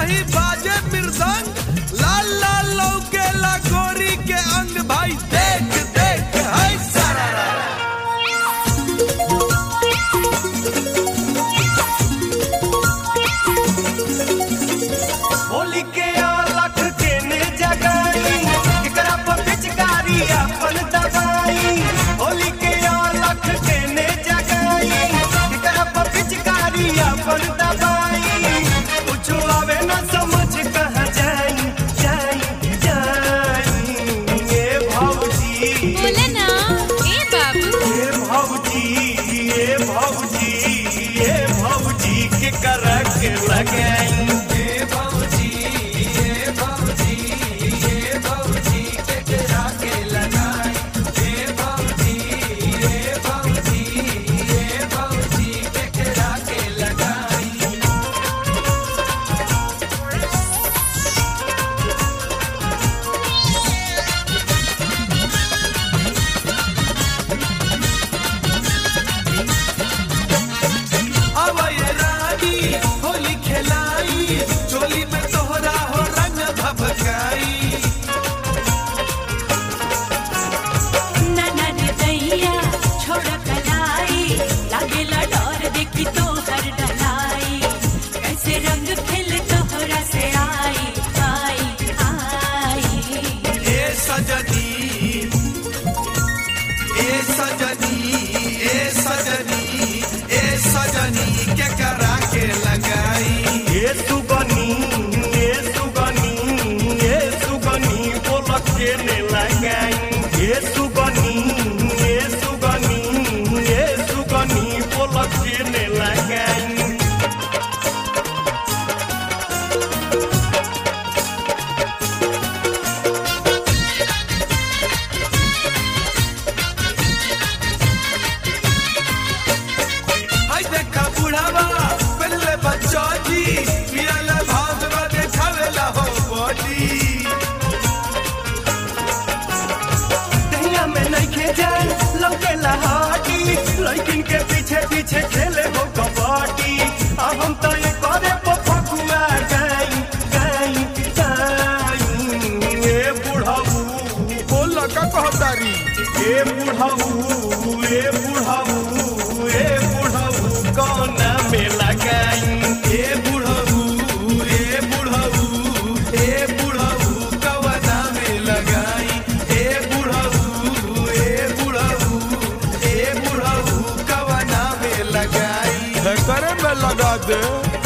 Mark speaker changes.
Speaker 1: रही बाजे मृदंग लाल लाल लौके गोरी के अंग भाई देख देख है सारा
Speaker 2: होली के अलख के ने जगाई एकरा पर पिचकारी अपन दबाई होली के अलख के ने जगाई एकरा पर पिचकारी अपन दबाई कुछ आवे न समझ कहाँ जाई जाई जाई ये भौजी
Speaker 3: बोले ना ए बाबू
Speaker 2: ये भौजी ये भौजी ये भौजी के करक लगाई
Speaker 1: अब ये रानी होली खेलाई चोली में तोहरा हो रंग भभकाई
Speaker 4: ना रे दैया छोड़ कलाई लागेला डर देखी तो हर डलाई कैसे रंग खिल तोहरा से आई आई आई
Speaker 1: ए सजनी ए सजनी ए सजनी ए सजनी के करा के लगाई
Speaker 2: ये सुगनी ये सुगनी ये सुगनी बोलक के ने लगाई ये सुगनी ये सुगनी ये सुगनी बोलक के ने लगाई
Speaker 1: हाय देखा बुढ़ावा पहले बच्चा जी पियाले भागवा देखावेला हो बॉडी
Speaker 2: दहिया में नहीं खे जाए लौके लहाटी लड़किन के पीछे पीछे खेले हो कबड्डी अब हम तो ये करे पफकुआ गई गई गई ये बुढ़ाऊ
Speaker 1: बोल का कहतारी
Speaker 2: ए बुढ़ाऊ ए बुढ़ाऊ ए बुढ़ाऊ कौन में लगाई
Speaker 1: ए बुढ़ऊ ए बुढ़ऊ ए बुढ़ऊ कवना में लगाई ए बुढ़ऊ ए बुढ़ऊ ए बुढ़ऊ कवना में लगाई करे में लगा दे